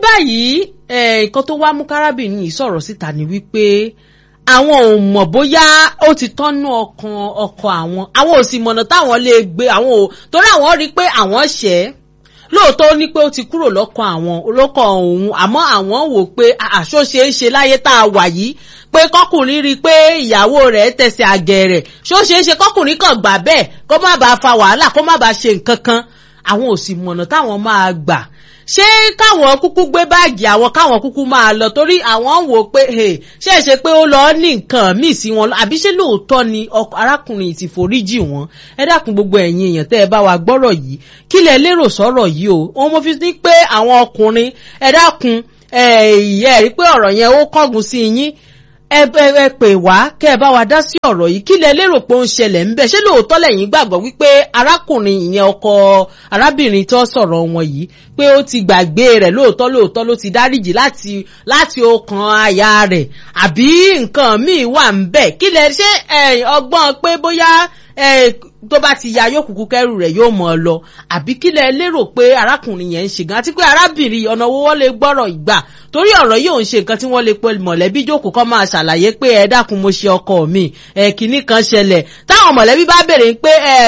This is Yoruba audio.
báyìí nǹkan tó wá mú kárábìnrin yìí sọ̀rọ̀ síta ni wípé àwọn ò mọ̀ bóyá ó ti tọ́nú ọkàn ọkọ àwọn àwọn ò sì mọ̀nà táwọn lè gbé àwọn ò torí àwọn rí i pé àwọn ṣẹ́ lóòótọ́ ó ní pé ó ti kúrò lọ́kàn àwọn lọ́kàn òun àmọ́ àwọn wò pé àṣọ ṣe é ṣe láyé tá a wà yìí pé kọkùnrin rí i pé ìyàwó rẹ̀ tẹ̀sẹ̀ àgẹ̀rẹ̀ ṣó ṣe é ṣe kọkùnrin kan gbà bẹ́ẹ̀ kó má bàa fa wàhálà kó má bàa ṣe nǹkan kan àwọn ò sì mọ̀nà táwọn máa gbà ṣé káwọn kúkú gbé báàgì àwọn káwọn kúkú máa lọ torí àwọn wò pé ṣé ẹ ṣe pé ó lọ ní nǹkan míì sí wọn àbí ṣé lóòótọ́ ni arákùnrin ti foríjì wọn ẹ dákun gbogbo ẹ̀yin èèyàn tẹ́ ẹ bá wa gbọ́rọ̀ yìí kí lẹ lérò sọ̀rọ̀ yìí o òun mo fi ní pé àwọn ọkùnrin ẹ dákun ẹ ẹ rí pé ọ̀rọ̀ yẹn ó kángun sí yín ẹ ẹ pè wá kẹ ẹ bá wa dá sí ọ̀rọ̀ yìí kí lẹ lérò pé ó ń ṣẹlẹ̀ ń bẹ̀ ṣé lóòótọ́ lẹ́yìn gbàgbọ́ wípé arákùnrin ìyẹn ọkọ arábìnrin tó sọ̀rọ̀ wọn yìí pé ó ti gbàgbé rẹ̀ lóòótọ́ lóòótọ́ ló ti dáríjì láti láti ọkàn aya rẹ̀ àbí nǹkan míì wà ń bẹ̀ kí lẹ ṣe ọgbọ́n pé bóyá tó bá ti ya yóò kúkú kẹrù rẹ̀ yóò mọ̀ ọ́ lọ àbí kí lẹ lérò pé arákùnrin yẹn ń ṣe gan àti pé arábìnrin ọ̀nà owó wọ́n lè gbọ́rọ̀ ìgbà torí ọ̀rọ̀ yóò ń ṣe nǹkan tí wọ́n lè pe mọ̀lẹ́bí jókòó kọ́ máa ṣàlàyé pé ẹ dákun mo ṣe ọkọ mi ẹ kìíní kan ṣẹlẹ̀ táwọn mọ̀lẹ́bí bá béèrè pé ẹ